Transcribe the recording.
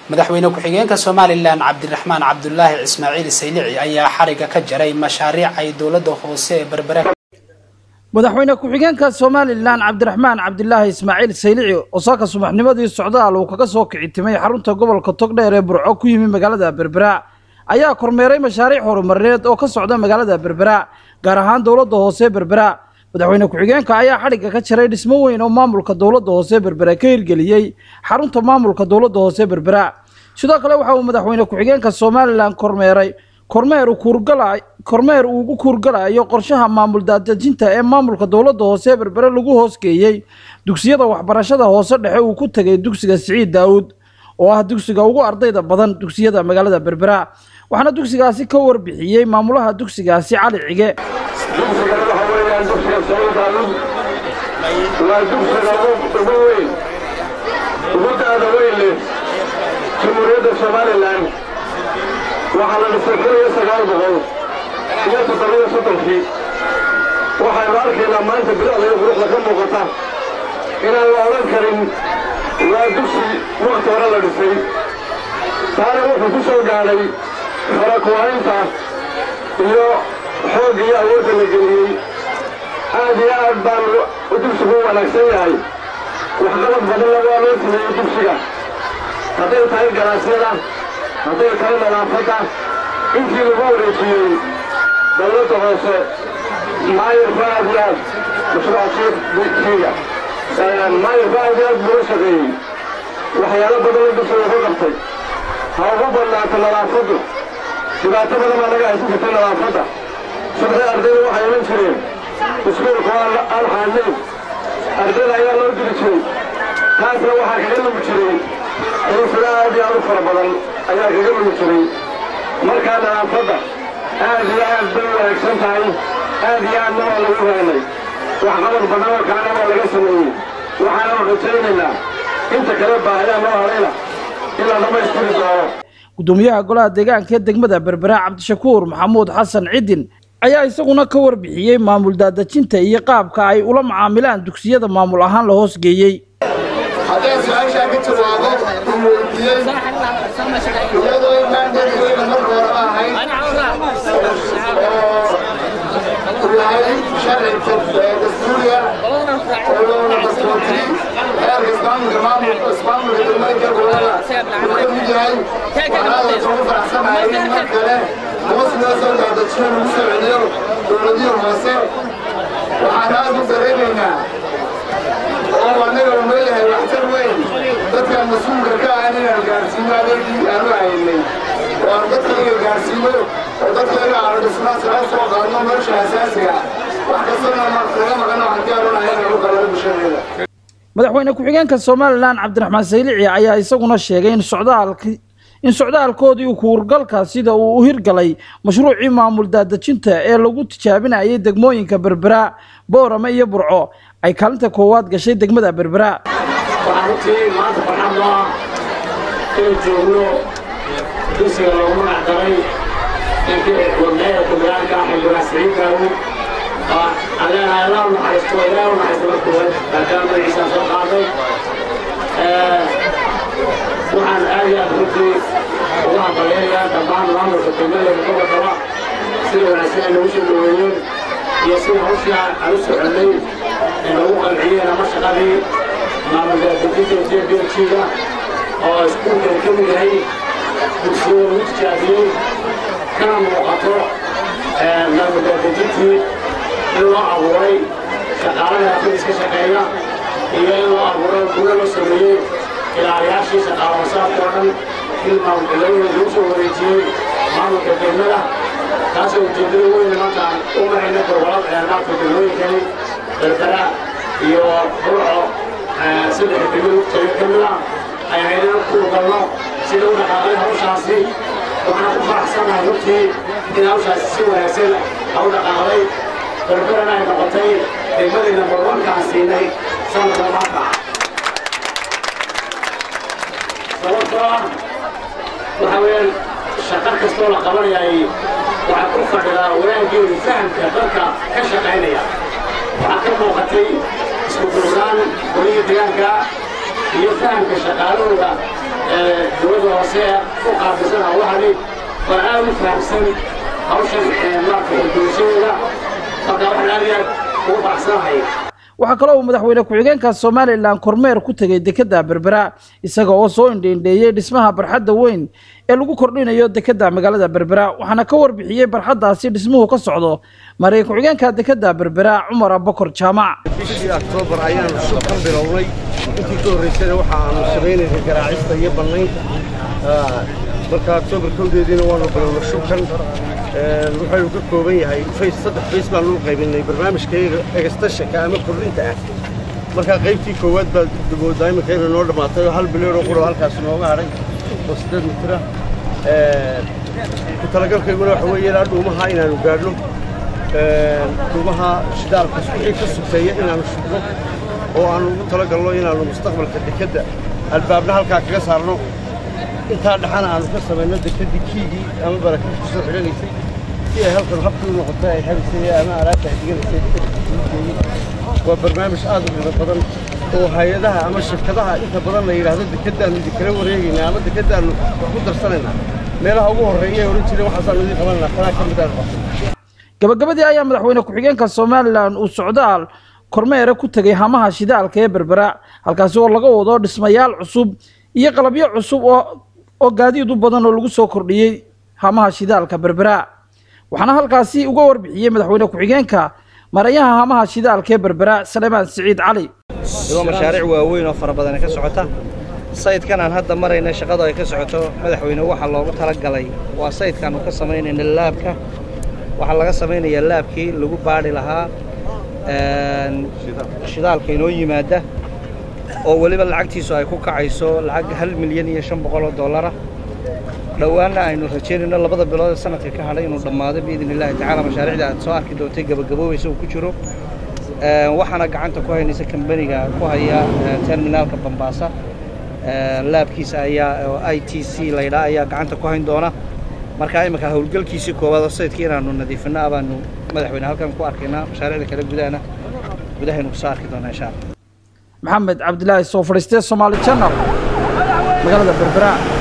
madaxweyne ku-xigeenka somalilan cabdiraxmaan cabdulaahi ismaaciil saylici ayaa xariga ka jaray mashaariic ay dowladda hoose ee berbera madaxweyne ku-xigeenka somalilan cabdiraxmaan cabdilaahi ismaaciil saylici oo saaka subaxnimadii socdaal uu kaga soo kicitimay xarunta gobolka togdheer ee burco ku yimi magaalada berbera ayaa kormeeray mashaariic horumarineed oo ka socda magaalada berbera gaar ahaan dowladda hoose berbera madaxweyne ku-xigeenka ayaa xadhigga ka jaray dhismo weyn oo maamulka dowladda hoose berbera ka hirgeliyey xarunta maamulka dowladda hoose berbera sidoo kale waxa uu madaxweyne ku-xigeenka somalilan kormeeray kormeer kuurgala kormeer uu ugu kuurgalayo qorshaha maamul daadejinta ee maamulka dowladda hoose berbere lagu hoosgeeyey dugsiyada waxbarashada hoose dhexe uu ku tegay dugsiga siciid daawud oo ah dugsiga ugu ardayda badan dugsiyada magaalada berbera waxaana dugsigaasi ka warbixiyey maamulaha dugsigaasi cali cige dugsigana waxa weeyaan dugsiga siciid daawud waa dugsiga ugu weyn ugu daada weyn leh jamhuuriyadda somalilan waxaa la dhisay kun iyo sagaal boqol iyo toddobiyo soddonkii waxaynu arkaynaa maanta bilicda iyo quruxda ka muuqata inaan la odhan karin waa dugsi wakhti hore la dhisay taana wuxuu ku soo gaadhay farakuwaynta iyo xoogga iyo awoodda la geliyey aad iyo aad baanu dugsigu u wanaagsan yahay waxqabad badanna waa loo sameeyey dugsiga hadday tahay ganaasyada hadday tahay nadaafadda intii lagu wareejiyey dawladda hoose maayirka aad iyo aad mashruucasiiga maayirka aad iyo aad buu la shaqeeyey waxyaalo badanna dugsiga ka qabtay ha ugu badnaato nadaafaddu dhibaato badan baa naga haysan jirtay nadaafadda subaxii ardayda waxay iman jireen iskuulku aan xaadnayn ardayda ayaa loo diri jiray taasna waxaa kaga lumi jiray xiisada aad iyo aad u fara badan ayaa kaga lumi jiray markaa nadaafadda aad iyo aad bay wanaagsan tahay aad iyo aadna waa lagu raynay waxqabad badan oo kaana waa laga sameeyey waxaana rajaynaynaa inta kale baahiyaa noo harayna in la dhammaystiri doono gudoomiyaha golaha deegaanka ee degmada berbera cabdishakuur maxamuud xasan cidin ayaa isaguna ka warbixiyey maamul daadejinta iyo qaabka ay ula macaamilaan dugsiyada maamul ahaan la hoosgeeyey haddaan su-aashaa ka jawaabo uu weydiiyey iyadoo intaan dadweyne marka hore ahayd oo yahay sharci dastuuriya oo loona dastuurtay heerka ismaamulka maamulka ismaamulka dowladka gobolada uu ka mid yahay waxaana ugu faraxsanahay in mar kale hoos loo soo daadajiyo lagu soo celiyo dowladihii hoose waxaan aad u dareemaynaa oo annaga uu leeyahay waxtar weyn dadkan mas-uulka ka ah inaan gaarsiino adeegii aanu haynay oo aan dadka iga gaarsiino oo dadka iga aanu dhisnaa sala soo qaadno nolosha asaasiga wax kastana laga maqano waxaan diyaarinahay inaan u qalalo bulshadeeda madaxweyne ku-xigeenka somalilan cabdiraxmaan saylici ayaa isaguna sheegay in socdaalki in socdaalkoodii kuurgalka sida uu u hirgalay mashruucii maamul daadejinta ee lagu tijaabinayay degmooyinka berbera boorame iyo burco ay kaalinta koowaad gashay degmada berbera waxaa runtii maanta farxad noo ah inuu joogno dugsiga loogu magac daray ninkii wadneeda kumiraanka ah xildhibaan siciid daawud oo aan leenahay allah u naxariisto ilaah u naxariisto marka koowaad maadaama magaciisaan soo qaaday waxaan aad iyo aad runtii ugu hambalyayaa dhammaan maamulka degmada gobolkaba sida wanaagsan ay nagu soo dhaweeyeen iyo sida hawshii aan u soconnay ee nagu qanciyeen ama shaqadii maamul daadejinta j b g-ga oo iskuulkan ka mid yahay dugsiyada lagu tijaabiyey kana muuqato maamul daadejintii in loo abuuray shaqaalada afadiis ka shaqeeya iyo in loo abuuray gudo loo sameeyey ilaaliyaashii shaqaala wasaadka oo dhan in maamulcilooyin lagu soo wareejiyey maamulka degmada taasoo ujeeddada weyn maanta aan u marayna gobolada ceelnaadka degmooyinkani berbera iyo burco saddex degmada taga ka mid ah ay haydana ku galno sida u dhaqaaqay hawshaasi waxaan ku faraxsanahay runtii in hawshaasi si wanaagsan ha u dhaqaaqday berberana ay noqotay degmadayna barwankaan siinay sanadka maanta sababtoo ah waxa weeyaan shaqo kastoo la qabanayay waxaa ku fadhidaa wanaaggeedu fahamka dadka ka shaqaynaya waxaa ka muuqatay isku dursaan golihii deegaanka iyo fahamka shaqaalahooda dowladda hoose u qaabilsan hawlahani oo aad u fahamsan hawshan maaragtay bulshadeeda marka waxaan aad iyo aad ugu faraxsanahay waxaa kaloo uu madaxweyne ku-xigeenka somalilan kormeer ku tegey dekedda berbera isaga oo soo indheindheeyey dhismaha barxadda weyn ee lagu kordhinayo dekedda magaalada berbera waxaana ka warbixiyey barxaddaasi dhismuhu ka socdo maray ku-xigeenka dekedda berbera cumar abakor jaamac bishii oktoobar ayaanu shubkan bilownay intii ka horraysana waxa aanu samaynaynay garaacista iyo bannaynta marka oktoobar kowdeediina waanu bilownay shubkan wuxuu ka kooban yahay fays saddex fays baanu u qaybinay barnaamijkayga egastashanka ama kordhinta ah markaa qaybtii koowaad baa dugoodaa iminka inay noo dhammaatay oo hal bilyan oo qura halkaas nooga hadhay oo siddeed mitira ku talagalkayguna waxa weeye ilaa dhuumaha inaanu gaadhno dhuumaha shidaalka wixii ka sugteeya inaanu shubno oo aanu ugu talagalno inaanu mustaqbalka dekedda albaabna halkaa kaga saarno intaa dhexana aanu ka samayno dekeddii kiigii ama barakada kusoo xidhanaysay si ay halkan habkii u noqotay ay habaysay ama alaabta ay diganaysay waa barnaamij aad u qiimo badan oo hay-adaha ama shirkadaha inta badan la yidhaahdo dekeddaannu idinkala wareegaynaa ama dekeddaannu wax ku darsanaynaa meelaha ugu horreeya ay odhan jireen waxaasaanu idiin qabananaa kanaa ka mid aan qabtay gabagabadii ayaa madaxweyne ku-xigeenka somalilan uu socdaal kormeere ku tegey hamaha shidaalka ee berbera halkaasi oo laga wado dhismayaal cusub iyo qalabyo cusub oo oo gaadiid u badan oo lagu soo kordhiyey hamaha shidaalka berbera waxaana halkaasi uga warbixiyey madaxweyne ku-xigeenka marayaha hamaha shidaalka ee berbera salemaan siciid cali iyadoo mashaariic waaweyn oo fara badan ka socota sayidkan aan hadda marayna shaqada ay ka socoto madaxweyne waxaa loogu talagalay waa sayidkaanu ka samaynayna laabka waxaa laga samaynayaa laabkii lagu baadhi lahaa shidaalka inoo yimaada oo weliba lacagtiisu ay ku kacayso lacag hal milyan iyo shan boqol oo dollara dhowaanna aynu rajaynayno labada bilood ee sanadka ka hadhay inuu dhammaado biidn illaahi tacaala mashaariicda aad soo arki doontay gabagaboobaysa uu ku jiro waxaana gacanta ku haynaysa kambaniga ku haya terminaalka bambaasa laabkiisa ayaa oo i t c laydhaa ayaa gacanta ku hayn doona markaa iminka howlgalkiisii koowaad oo sayidkii inaanu nadiifinno abaanu madaxweyne halkan ku arkaynaa mashaariicda kale gudahana gudahaynu kusoo arki doonaa insha allah maxamed cabdilaahi soo fadhiistee somaali channel magaalada berbera